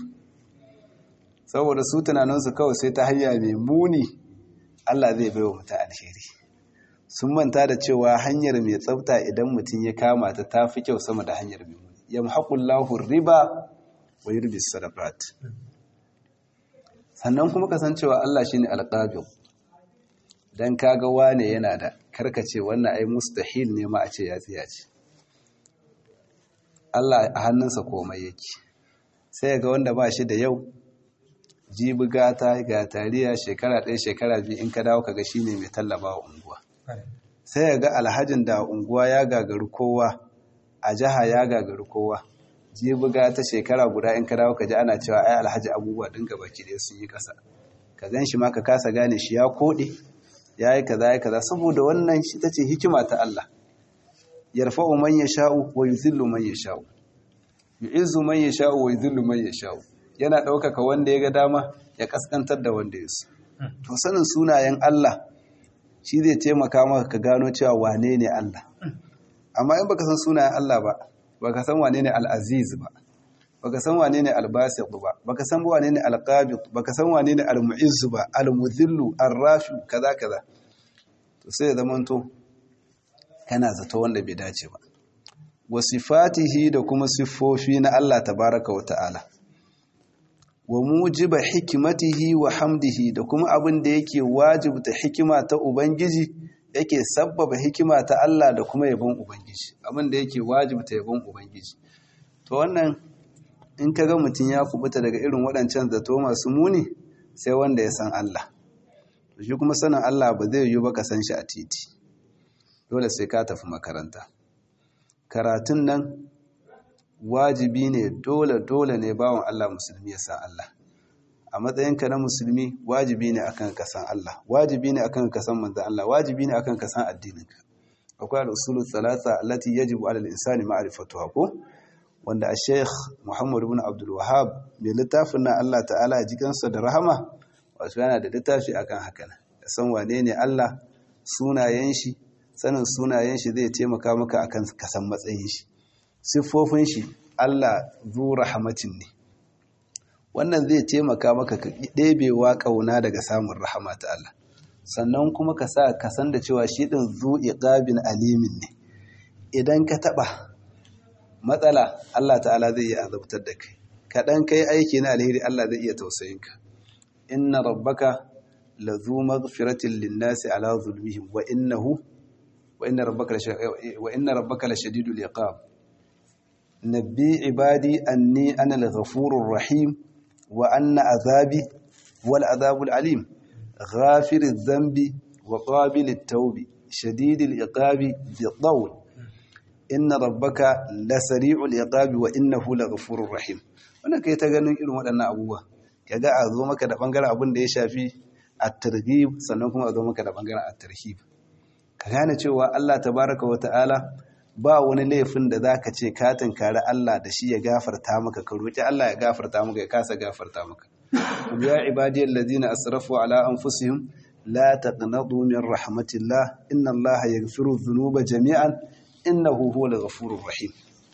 saboda su tunaninsu kawai sai ta hanya mai muni Allah zai bai wa mutum alheri sun manta da cewa hanyar mai tsafta idan mutum ya kama ta ta fi kyau sama da hanyar mai muni yamhaqullahu riba wa yurbi sadaqat sannan kuma kasancewa Allah shine alqabil dan kaga wane yana da karkace wannan ai mustahil ne ma a ce ya tsiya ce Allah a hannunsa komai yake sai ga wanda ba shi da yau jibi gata ga tariya shekara ɗaya shekara biyu in ka dawo kaga shine mai tallaba wa unguwa sai ya ga alhajin da unguwa ya gagaru kowa a jiha ya gagaru kowa jibuga ta shekara guda in ka dawo ka ji ana cewa ai alhaji abubuwa din gaba ki dai sun yi kasa ka gan shi ma ka kasa gane shi ya kode ya yi kaza ya kaza saboda wannan shi tace hikima ta Allah yarfa'u man yasha'u wa yuzillu man yasha'u yu'izzu man yasha'u wa yuzillu man yasha'u yana ɗaukaka wanda ya ga dama ya kaskantar da wanda ya so to sanin sunayen Allah shi zai taimaka maka ka gano cewa wane ne Allah amma in baka san sunayen Allah ba baka san wane ne al-aziz ba baka san wane ne al-basit ba baka san wane ne al-qabid baka san wane ne al-mu'izz ba al-mudhillu ar-rafi kaza kaza to sai ya zamanto kana zato wanda bai dace ba wa sifatihi da kuma siffofi na Allah tabaraka wa ta'ala wa mujiba hikimatihi wa hamdihi da kuma abin da yake wajibta hikima ta ubangiji yake sabbaba hikima ta Allah da kuma yabon ubangiji abin da yake wajibta yabon ubangiji to wannan in kaga mutum ya kubuta daga irin waɗancan zato masu muni sai wanda ya san Allah to shi kuma sanin Allah ba zai yi ba ka san shi a titi dole sai ka tafi makaranta karatun nan wajibi ne dole dole ne bawan Allah musulmi ya san Allah a matsayinka na musulmi wajibi ne akan ka san Allah wajibi ne akan ka san manzon Allah wajibi ne akan ka san addininka akwai al-usulu thalatha allati yajibu 'ala al-insani ma'rifatuha ko wanda a Sheikh Muhammad ibn Abdul Wahhab mai littafin na Allah ta'ala a jikansa da rahama wato yana da littafi akan haka ne san wane ne Allah sunayen shi sanin sunayen shi zai taimaka maka akan ka san matsayin shi siffofin shi Allah zu rahmatin ne wannan zai taimaka maka ka ɗebewa ƙauna daga samun rahama ta Allah sannan kuma ka sa ka san da cewa shi ɗin zu iqabin alimin ne idan ka taɓa matsala Allah ta'ala zai iya azabtar da kai kaɗan kai aiki na alheri Allah zai iya tausayinka inna rabbaka lazu maghfiratin linnasi ala zulmihim wa innahu wa inna rabbaka wa inna rabbaka lashadidul iqab نبي عبادي أني أنا الغفور الرحيم وأن عذابي والعذاب العليم غافر الذنب وقابل التوب شديد العقاب بالطول إن ربك لسريع العقاب وإنه لغفور رحيم wannan kai ta ganin irin waɗannan abubuwa kaga a zo maka da bangaren abin da ya shafi at-targhib sannan kuma a zo maka da bangaren at-tarhib ka gane cewa Allah tabaraka wa ta'ala ba wani laifin da za ka ce ka tunkari Allah da shi ya gafarta maka ka roƙi Allah ya gafarta maka ya kasa gafarta maka ya ibadiyar ladina asrafu ala anfusihim la taqnatu min rahmatillah inna Allah yaghfiru dhunuba jami'an innahu huwal ghafurur rahim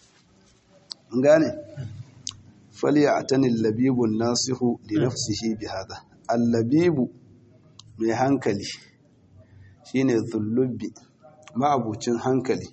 mun gane falyatani al-labibu an-nasihu li nafsihi bihadha al-labibu mai hankali shine dhullubi ma'abucin hankali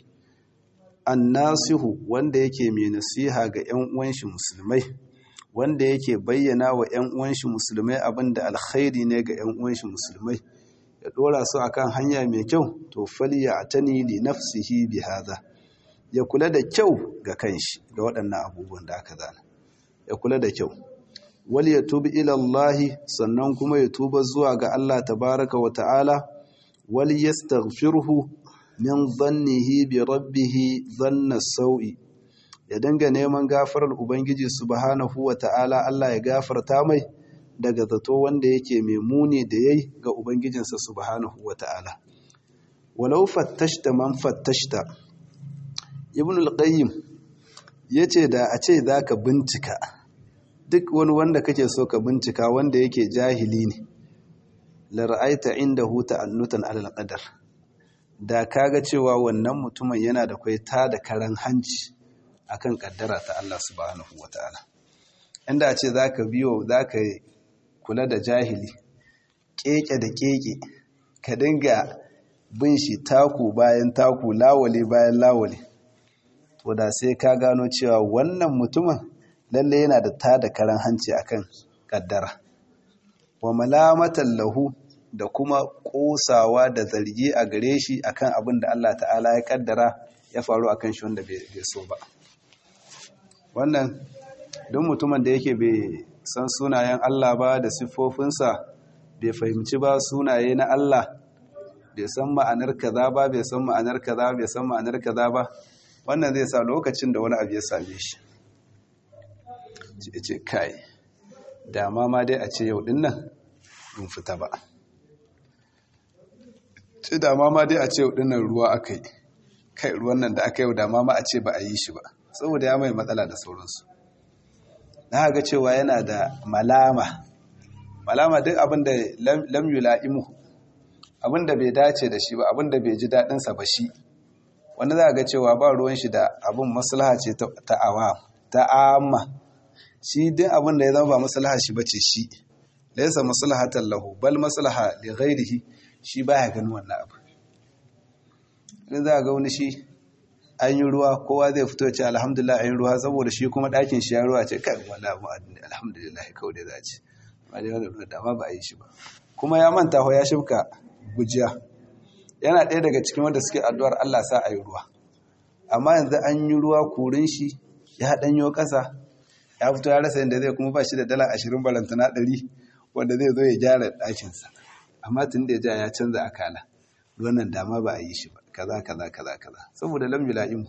annasihu wanda yake mai nasiha ga 'yan uwanshi musulmai wanda yake bayyana wa 'yan uwanshi musulmai abinda alkhairi ne ga 'yan uwanshi musulmai ya dora su akan hanya mai kyau to faliya atani li nafsihi bi hadha ya kula da kyau ga kanshi ga waɗannan abubuwan da aka zana ya kula da kyau wal yatub ila Allah sannan kuma ya tuba zuwa ga Allah tabaraka wa ta'ala wal yastaghfirhu min zannihi bi rabbihi zanna sau'i ya dinga neman gafarar ubangiji subhanahu wa ta'ala Allah ya gafarta mai daga zato wanda yake mai muni da yayi ga ubangijinsa subhanahu wa ta'ala walau fattashta man fattashta ibn al-qayyim yace da a ce zaka bincika duk wani wanda kake so ka bincika wanda yake jahili ne la ra'aita indahu ta'annutan alal qadar da kaga cewa wannan mutumin yana da kwai ta da karan hanci akan kaddara ta Allah subhanahu wataala inda a ce zaka biyo zaka kula da jahili keke da keke ka dinga bin shi taku bayan taku lawale bayan lawale to da sai ka gano cewa wannan mutumin lalle yana da ta da karan hanci akan kaddara wa malamatan lahu da kuma kosawa da zargi a gare shi akan abin da Allah ta'ala ya kaddara ya faru akan shi wanda bai so ba wannan don mutumin da yake bai san sunayen Allah ba da siffofinsa bai fahimci ba sunaye na Allah bai san ma'anar kaza ba bai san ma'anar kaza bai san ma'anar kaza ba wannan zai sa lokacin da wani abu ya same shi ce kai dama ma dai a ce yau din nan mun fita ba ce dama ma dai a ce yau din nan ruwa aka yi kai ruwan nan da aka yau dama ma a ce ba a yi shi ba saboda ya mai matsala da sauransu na ga cewa yana da malama malama duk abin da lam yula'imu abin da bai dace da shi ba abin da bai ji daɗinsa ba shi wani za ga cewa ba ruwan shi da abin maslaha ce ta awa ta amma shi din abin da ya zama ba maslaha shi bace shi laysa maslahatan lahu bal maslaha li ghairihi shi baya ganin wannan abu idan za ga wani shi an yi ruwa kowa zai fito ce alhamdulillah an yi ruwa saboda shi kuma ɗakin shi ya ruwa ce kai wallahi alhamdulillah kawai da za ce ba dai wannan ruwa dama ba a yi shi ba kuma ya manta ho ya shifka gujiya yana ɗaya daga cikin wanda suke addu'ar Allah sa a yi ruwa amma yanzu an yi ruwa kurin shi ya ɗanyo ƙasa ya fito ya rasa yadda zai kuma ba shi da dala ashirin balantana ɗari wanda zai zo ya gyara ɗakinsa amma tun da ya ja ya canza akala wannan dama ba a yi shi ba kaza kaza kaza kaza saboda lam yula'im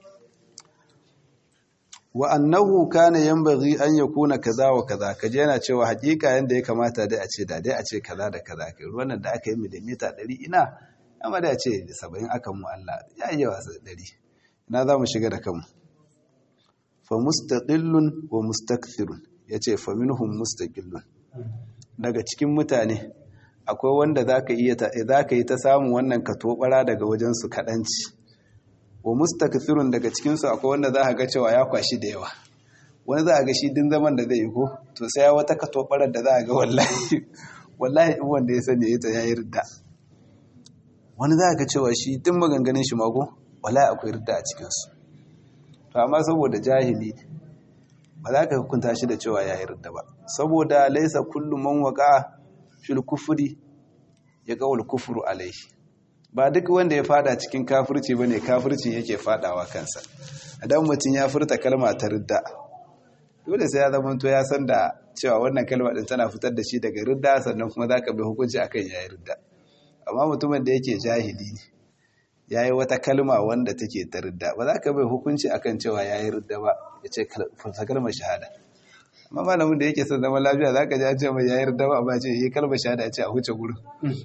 wa annahu kana yanbaghi an yakuna kaza wa kaza kaje yana cewa hakika yanda ya kamata dai a ce da dai a ce kaza da kaza kai ruwan nan da aka yi milimita 100 ina amma da a ce 70 akan mu Allah ya yi yawa 100 ina za mu shiga da kanmu fa mustaqillun wa mustakthirun yace fa minhum mustaqillun daga cikin mutane akwai wanda zaka iya zaka yi ta samun wannan katobara daga wajen su kadanci wa mustakthirun daga cikin su akwai wanda za ga cewa ya kwashi da yawa wani za ga shi din zaman da zai yi ko to sai ya wata katobarar da za ga wallahi wallahi in wanda ya sani ya ta yayi ridda wani za ga cewa shi din maganganun shi mako wallahi akwai ridda a cikin su to amma saboda jahili ba za ka hukunta shi da cewa ya yarda ba saboda laisa kullu man waqa fil kufri ya qawul kufru alaihi ba duk wanda ya fada cikin kafirci bane kafircin yake fadawa kansa idan mutum ya furta kalma ta ridda dole sai ya zama to ya san da cewa wannan kalma din tana fitar da shi daga ridda sannan kuma zaka bi hukunci akan yayi ridda amma mutumin da yake jahili ne ya yi wata kalma wanda take ta ridda ba za ka bai hukunci akan cewa ya yi ridda ba ya ce fasa kalmar shahada amma malamin da yake son zama lafiya za ka ji an ce mai ya yi ridda ba ba ce yi kalmar shahada a ce a huce gurin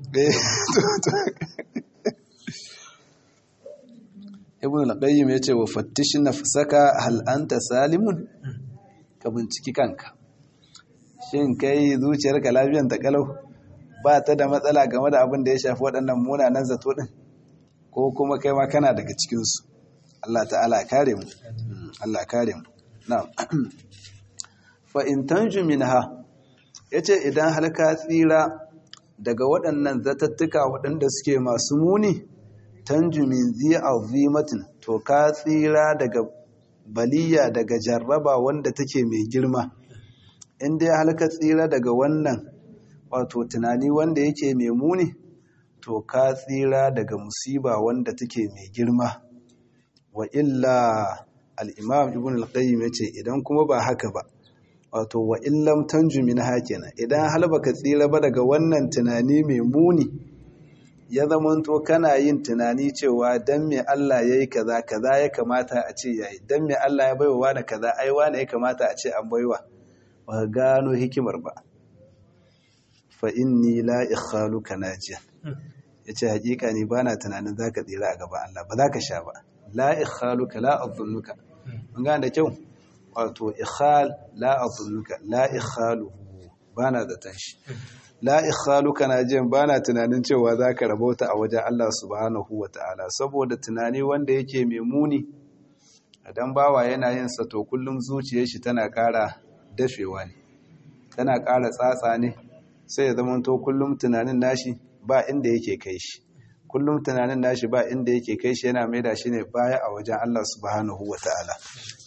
ibn al-qayyim ya ce wa fattish nafsaka hal anta salimun ka binciki kanka shin kai zuciyarka lafiyan ta kalau ba ta da matsala game da abin da ya shafi waɗannan munanan zato din ko kuma kai ma kana daga cikinsu Allah ta'ala kare mu Allah kare mu na'am fa in tanju minha yace idan har ka tsira daga waɗannan zatattuka waɗanda suke masu muni tanju min zi azimatin to ka tsira daga baliya daga jarraba wanda take mai girma in dai har ka tsira daga wannan wato tunani wanda yake mai muni to ka tsira daga musiba wanda take mai girma wa illa al'imam ibn al-qayyim ya ce idan kuma ba haka ba wato wa illam tanju min hakina idan hal baka tsira ba daga wannan tunani mai muni ya zamanto kana yin tunani cewa dan me Allah yayi kaza kaza ya kamata a ce yayi dan me Allah ya baiwa wani kaza ai wani ya kamata a ce an baiwa ba gano hikimar ba fa inni la ikhaluka najiyan yace hakika ni bana tunanin zaka tsira a gaban Allah ba zaka sha ba la ikhaluka la adhunnuka mun ga da kyau wato ikhal la adhunnuka la ikhaluhu bana da tashi la ikhaluka najiyan bana tunanin cewa zaka rabauta a wajen Allah subhanahu wataala saboda tunani wanda yake mai muni idan bawa yana yin sa to kullum zuciyar shi tana ƙara dafewa ne tana ƙara tsatsa ne sai ya zama to kullum tunanin nashi ba inda yake kai shi kullum tunanin nashi ba inda yake kai shi yana maida shi ne baya a wajen Allah subhanahu wa ta'ala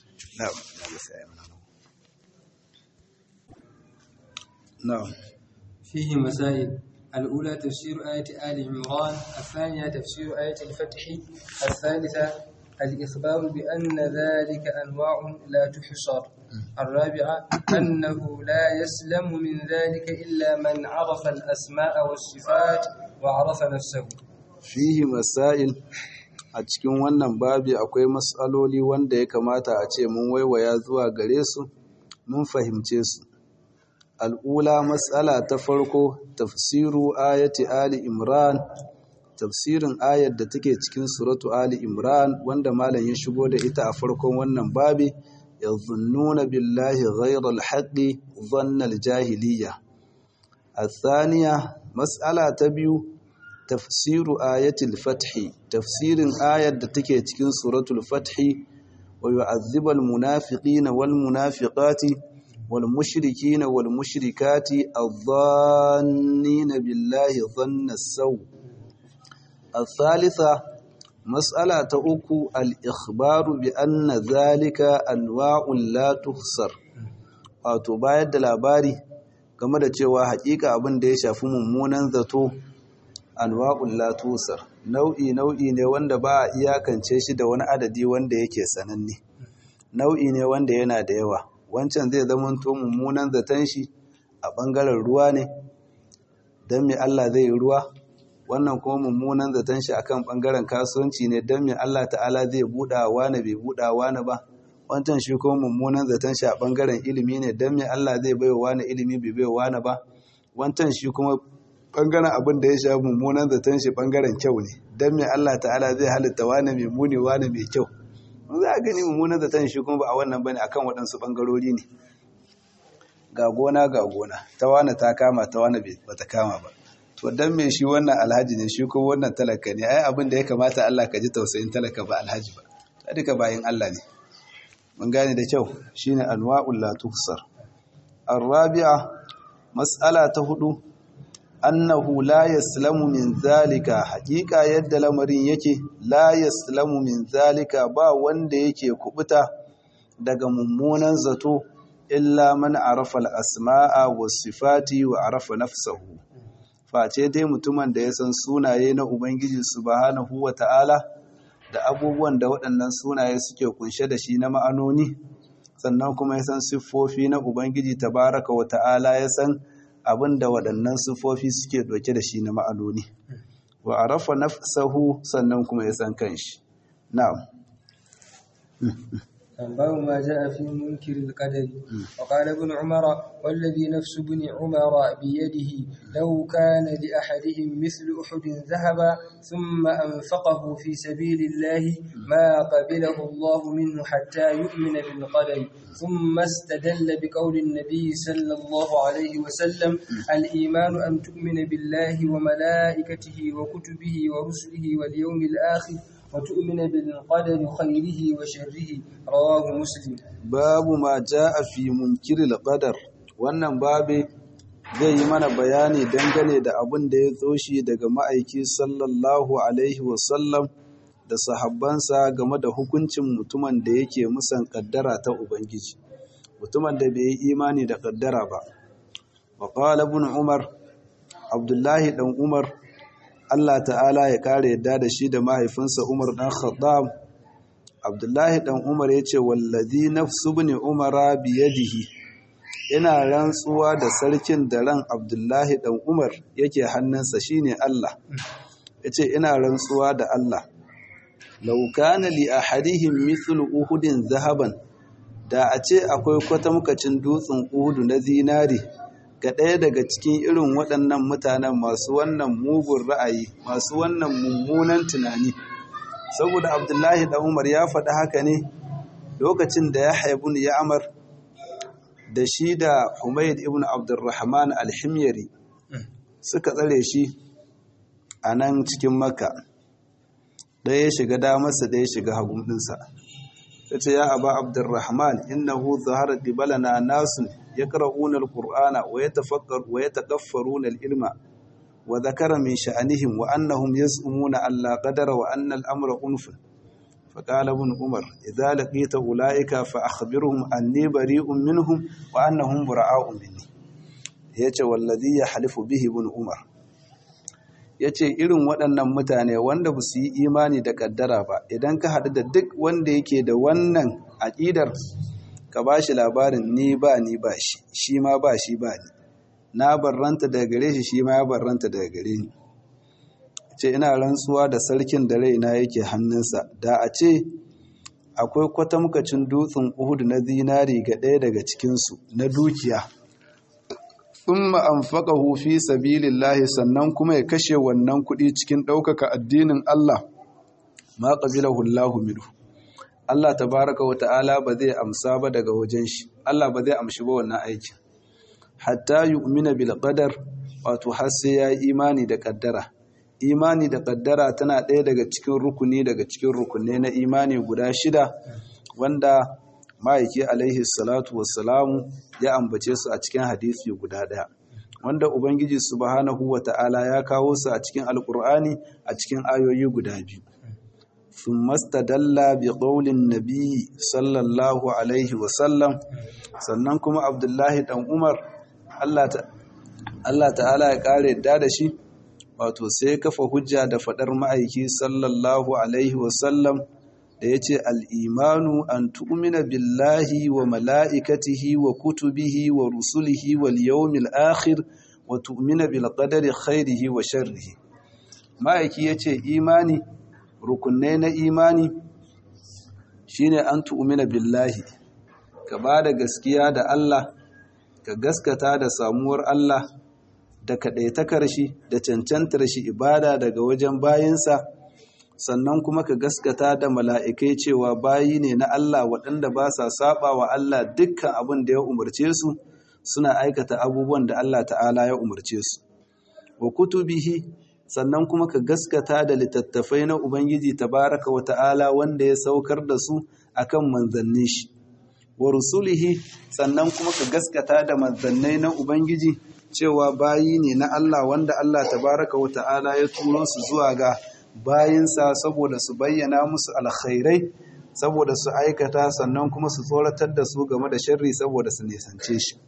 na'am فيه مسائل الأولى تفسير آية آل عمران الثانية تفسير آية الفتح الثالثة الإخبار بأن ذلك أنواع لا تحصر الرابعة أنه لا يسلم من ذلك إلا من عرف الأسماء والصفات وعرف نفسه fihi masail a cikin wannan babi akwai matsaloli wanda ya kamata a ce mun waiwaya zuwa gare su mun fahimce su al'ula matsala ta farko tafsiru ayati ali imran tafsirin ayar da take cikin suratu ali imran wanda malam ya shigo da ita a farkon wannan babi يظنون بالله غير الحق ظن الجاهلية الثانية مسألة تبيو tafsiru ayatul fathi tafsirin ayar da take cikin suratul fathi wa yu'adhibul munafiqina wal munafiqati wal mushrikina wal mushrikati adh-dhannina billahi dhanna as-saw الثالثة مسألة أكو الإخبار بأن ذلك أنواع لا تخسر wato bayar da labari game da cewa hakika abin da ya shafi mummunan zato anwa'ul la tusar nau'i nau'i ne wanda ba a iyakance shi da wani adadi wanda yake sananne nau'i ne wanda yana da yawa wancan zai zama to mummunan zaton shi a bangaren ruwa ne dan me Allah zai yi ruwa wannan kuma mummunan zaton shi akan bangaren kasuwanci ne dan me Allah ta'ala zai buɗa wani bai buɗa wani ba wancan shi kuma mummunan zaton shi a bangaren ilimi ne dan me Allah zai baiwa wani ilimi bai baiwa wani ba wancan shi kuma bangaren abin da ya shafi mummunan zaton shi bangaren kyau ne dan me Allah ta'ala zai halitta wani mai muni wani mai kyau za a gani mummunan zaton shi kuma ba a wannan bane akan waɗansu bangarori ne ga gona ga gona ta wani ta kama ta wani ba ta kama ba to dan me shi wannan alhaji ne shi kuma wannan talaka ne ai abin da ya kamata Allah ka ji tausayin talaka ba alhaji ba ta duka bayin Allah ne mun gane da kyau shine anwa'ul la tuhsar arabi'a mas'ala ta hudu annahu la yaslamu min zalika haqiqa yadda lamarin yake la yaslamu min zalika ba wanda yake kubuta daga mummunan zato illa man arafa al-asma'a was-sifati wa arafa nafsahu face dai mutumin da ya san sunaye na ubangiji subhanahu wa ta'ala da abubuwan da waɗannan sunaye suke kunshe da shi na ma'anoni sannan kuma ya san siffofi na ubangiji tabaraka wa ta'ala ya san abin da waɗannan siffofi suke ɗauke da shi na ma'anoni wa arafa nafsahu sannan kuma ya san kanshi na'am باب ما جاء في منكر القدر وقال ابن عمر والذي نفس ابن عمر بيده لو كان لأحدهم مثل أحد ذهبا ثم أنفقه في سبيل الله ما قبله الله منه حتى يؤمن بالقدر ثم استدل بقول النبي صلى الله عليه وسلم الإيمان أن تؤمن بالله وملائكته وكتبه ورسله واليوم الآخر وتؤمن بالقدر خيره وشره رواه مسلم babu ma jaa fi munkiril qadar wannan babe zai yi mana bayani dangane da abin da ya tsoshi daga ma'aiki sallallahu alaihi wasallam da sahabbansa game da hukuncin mutumin da yake musan kaddara ta ubangiji mutumin da bai yi imani da kaddara ba wa qala ibn umar abdullahi dan umar Allah ta'ala ya kare yadda da shi da mahaifinsa Umar dan Khattab Abdullahi dan Umar yace wallazi nafsu ibn Umara biyadihi ina rantsuwa da sarkin da ran Abdullahi dan Umar yake hannunsa shine Allah yace ina rantsuwa da Allah law kana li ahadihim mithlu uhudin zahaban da a ce akwai kwatamkacin dutsen uhudu na zinari ga ɗaya daga cikin irin waɗannan mutanen masu wannan mugun ra'ayi masu wannan mummunan tunani saboda abdullahi da umar ya faɗi haka ne lokacin da ya haibu ya amar da shi da humaid ibn abdurrahman alhimyari suka tsare shi a nan cikin makka ɗaya ya shiga damarsa ɗaya ya shiga hagun ɗinsa ta ce ya aba abdurrahman innahu zahara dibalana nasun يقرؤون القرآن ويتفكر ويتكفرون العلم وذكر من شأنهم وأنهم يزعمون أن لا قدر وأن الأمر أنف فقال ابن عمر إذا لقيت أولئك فأخبرهم أني بريء منهم وأنهم براء مني yace wallazi ya halifu bihi ibn umar yace irin waɗannan mutane wanda ba su yi imani da kaddara ba idan ka haɗu da duk wanda yake da wannan aƙidar ka ba shi labarin ni ba ni ba shi shi ma ba shi ba ni na barranta daga gare shi shi ma ya barranta daga gare ni ce ina rantsuwa da sarkin da raina yake hannunsa da a ce akwai kwatamkacin dutsen uhudu na zinari ga ɗaya daga cikinsu na dukiya thumma anfaqahu fi sabilillahi sannan kuma ya kashe wannan kuɗi cikin ɗaukaka addinin Allah ma qabilahu Allahu minhu Allah tabaraka wa ta'ala ba zai amsa ba daga wajen shi Allah ba zai amshi ba wannan aikin hatta yu'mina bil qadar wato har sai ya imani da kaddara imani da kaddara tana ɗaya daga cikin rukuni daga cikin rukunne na imani guda shida wanda ma'aiki alaihi salatu wassalamu ya ambace su a cikin hadisi guda ɗaya wanda ubangiji subhanahu wata'ala ya kawo su a cikin alkur'ani a cikin ayoyi guda biyu ثم استدل بقول النبي صلى الله عليه وسلم sannan kuma abdullahi dan umar Allah ta'ala ya kare da da shi wato sai kafa hujja da fadar ma'aiki sallallahu alaihi wasallam da ya ce al'imanu an tu'mina billahi wa mala'ikatihi wa kutubihi wa rusulihi wal yawmil akhir wa tu'mina bil qadari khairihi wa sharrihi ma'aiki ya ce imani rukunai na imani shine an tu'mina billahi ka ba da gaskiya da Allah ka gaskata da samuwar Allah da kaɗaitakar shi da cancantar shi ibada daga wajen bayinsa sannan kuma ka gaskata da mala'ikai cewa bayi ne na Allah waɗanda ba sa saba wa Allah dukkan abin da ya umarce su suna aikata abubuwan da Allah ta'ala ya umarce su wa kutubihi sannan kuma ka gaskata da littattafai na Ubangiji tabaraka wa ta'ala wanda ya saukar da su akan manzannin shi wa rusulihi sannan kuma ka gaskata da manzannai na Ubangiji cewa bayi ne na Allah wanda Allah tabaraka wa ta'ala ya turo su zuwa ga bayinsa saboda su bayyana musu alkhairai saboda su aikata sannan kuma su tsoratar da su game da sharri saboda su nisance shi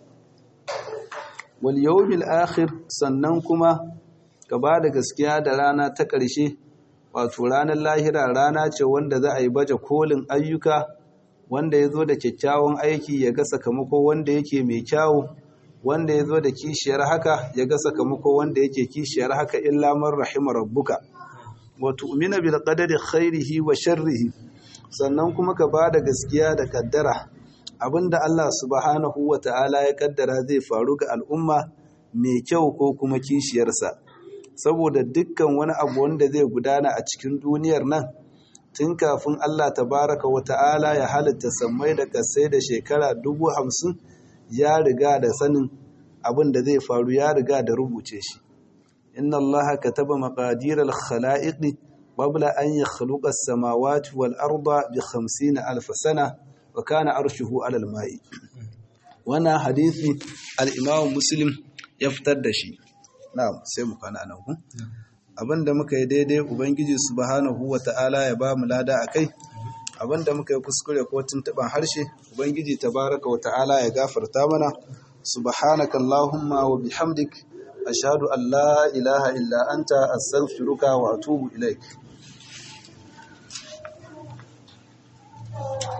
wal yawmil akhir sannan kuma ka ba da gaskiya da rana ta ƙarshe wato ranar lahira rana ce wanda za a yi baje kolin ayyuka wanda ya zo da kyakkyawan aiki ya ga sakamako wanda yake mai kyawu wanda ya zo da kishiyar haka ya ga sakamako wanda yake kishiyar haka illa man rahima rabbuka wa tu'mina bil qadari khairihi wa sharrihi sannan kuma ka ba da gaskiya da kaddara abinda Allah subhanahu wa ta'ala ya kaddara zai faru ga al'umma mai kyau ko kuma kishiyarsa saboda dukkan wani abu wanda zai gudana a cikin duniyar nan tun kafin Allah tabaraka wa ta'ala ya halitta sammai da kasai da shekara dubu hamsin ya riga da sanin abin da zai faru ya riga da rubuce shi inna Allah kataba maqadir al-khalaiq qabla an yakhluqa as-samawati wal arda bi 50 alf sana wa kana arshuhu 'ala al-ma'i wannan hadisi al-Imam Muslim ya fitar da shi na'am sai mu kana nan ku abinda muka yi daidai ubangiji subhanahu wata'ala ya ba mu lada akai abinda muka yi kuskure ko tuntuban harshe ubangiji tabaraka wata'ala ya gafarta mana subhanaka allahumma wa bihamdik ashhadu an la ilaha illa anta astaghfiruka wa atubu ilaik